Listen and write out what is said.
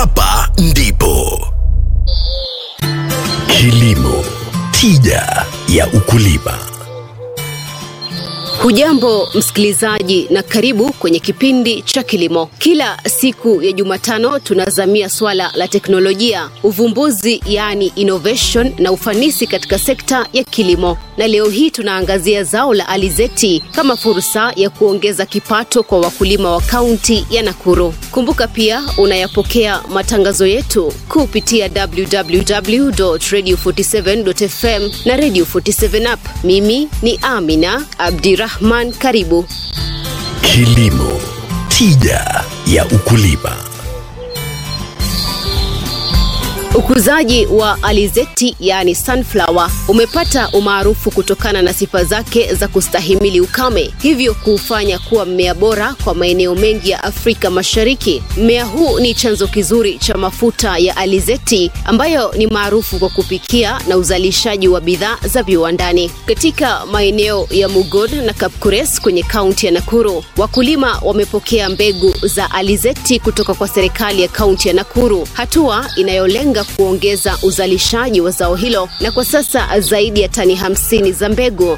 hapa ndipo kilimo tija ya ukulima. Hujambo msikilizaji, na karibu kwenye kipindi cha kilimo. Kila siku ya Jumatano tunazamia swala la teknolojia, uvumbuzi, yaani innovation na ufanisi katika sekta ya kilimo, na leo hii tunaangazia zao la alizeti kama fursa ya kuongeza kipato kwa wakulima wa kaunti ya Nakuru. Kumbuka pia unayapokea matangazo yetu kupitia www.radio47.fm na Radio 47 app. Mimi ni Amina Abdirahman, karibu. Kilimo tija ya ukulima. Ukuzaji wa alizeti yaani sunflower umepata umaarufu kutokana na sifa zake za kustahimili ukame, hivyo kuufanya kuwa mmea bora kwa maeneo mengi ya Afrika Mashariki. Mmea huu ni chanzo kizuri cha mafuta ya alizeti ambayo ni maarufu kwa kupikia na uzalishaji wa bidhaa za viwandani. Katika maeneo ya Mugod na Kapkures kwenye kaunti ya Nakuru, wakulima wamepokea mbegu za alizeti kutoka kwa serikali ya kaunti ya Nakuru, hatua inayolenga kuongeza uzalishaji wa zao hilo na kwa sasa zaidi ya tani hamsini za mbegu